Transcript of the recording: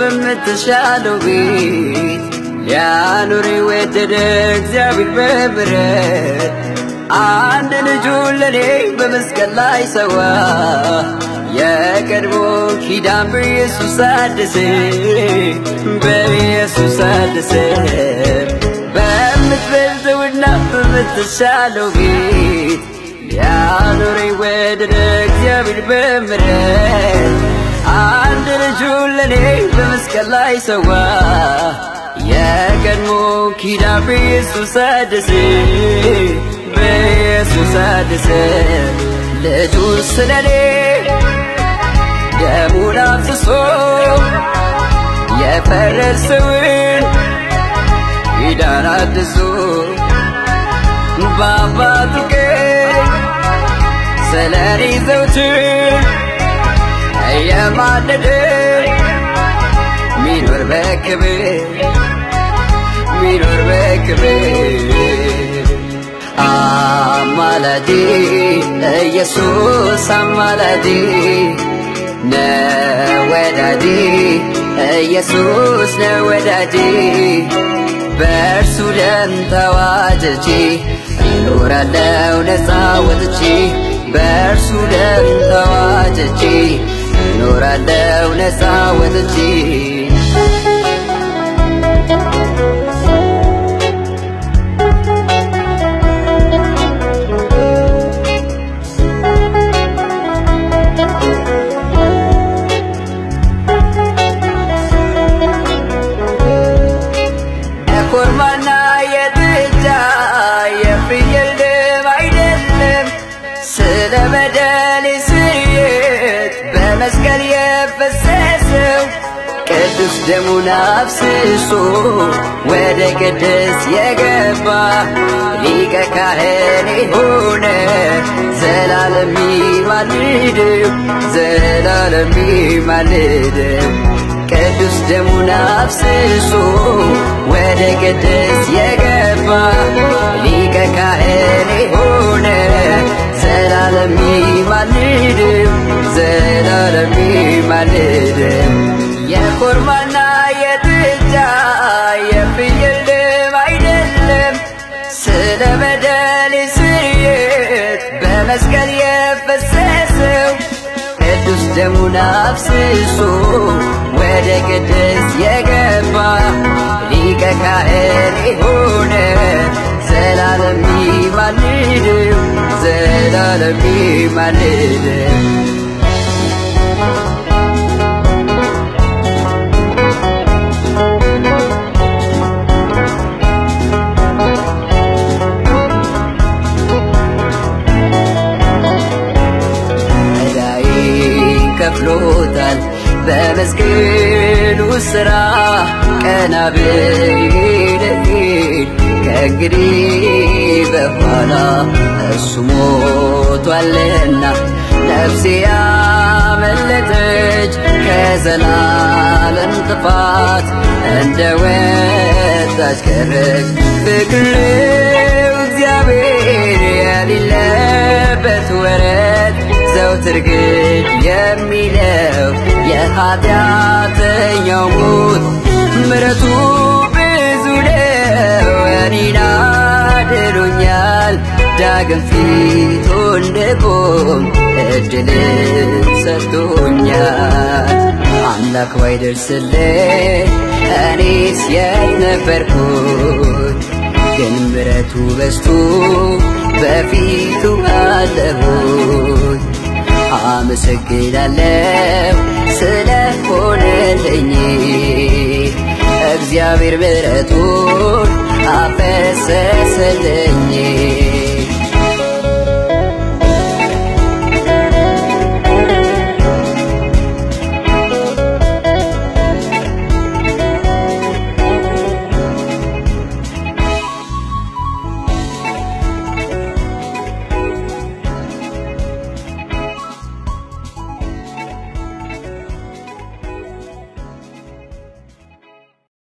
በምትሻለው ቤት ሊያኖር የወደደ እግዚአብሔር በምሕረት አንድ ልጁን ለኔ በመስቀል ላይ ሰዋ። የቀድሞ ኪዳን በኢየሱስ አደሰ፣ በኢየሱስ አደሰ። በምትበልጠውና በምትሻለው ቤት ሊያኖረኝ ወደደ እግዚአብሔር በምሕረት አንድ ልጁን ለኔ በመስቀል ላይ ሰዋ። የቀድሞ ኪዳን በኢየሱስ አደሰ፣ በኢየሱስ አደሰ። ልጁን ስለኔ ደሙን አፍስሶ የፈረሰውን ኪዳን አድሶ በአባቱ ቀኝ ስለኔ ዘውትር እየማለደ ሚኖር በክብር ሚኖር በክብር አማላጄ ኢየሱስ አማላጄ ነወዳጄ ኢየሱስ ነወዳጄ በእርሱ ደም ተዋጅቼ እኖራለሁ ነፃ ወጥቼ በእርሱ ደም ተዋጅቼ እኖራለሁ ነፃ ወጥቼ የኮርማና የጥጃ የፍየል ደም አይደለም ስለ በደሌ ስርየት በመስቀል የፈሰሰው ቅዱስ ደሙን አፍስሶ ወደ ቅድስ የገባ ሊቀ ካህን ሆነ ዘላለም ይማልደው ዘላለም ይማልደው ቅዱስ ደሙን አፍስሶ ወደ ቅድስ የገባ ሊቀ ካህን ሆነ ዘላለም ይማልደው ዘላለም ይማልደው የኮርማና የጥጃ የፍየል ደም አይደለም ስለ በደሌ ስርየት በመስቀል የፈሰሰው ቅዱስ ደሙን አፍስሶ ወደ ቅድስ የገባ ሊቀ ካህን ሆነ ዘላለም ይማልደው ዘላለም ይማልደው ዕዳዬን ከፍሎታል በመስቀሉ ሥራ ቀና ብልሄድ ከእንግዲህ በኋላ እሱ ሞቷልና ነፍሴ ያመለጠች ከዘላለም ጥፋት እንደ ወጣች ቀረች ፍቅር እግዚአብሔር የሌለበት ወረት ዘውትር ግን የሚለው የኃጢአተኛው ሞት ምረቱ ብዙ ነው እኔን አድኖኛል ዳግም ፊቱ እንድቆም እድልን ሰጥቶኛል አምላክ ባይደርስልኝ እኔስ የት ነበርኩኝ ግን ምረቱ በዝቶ በፊቱ አለሁኝ አመሰግናለሁ ስለሆነልኝ እግዚአብሔር ምረቱን አፈሰሰልኝ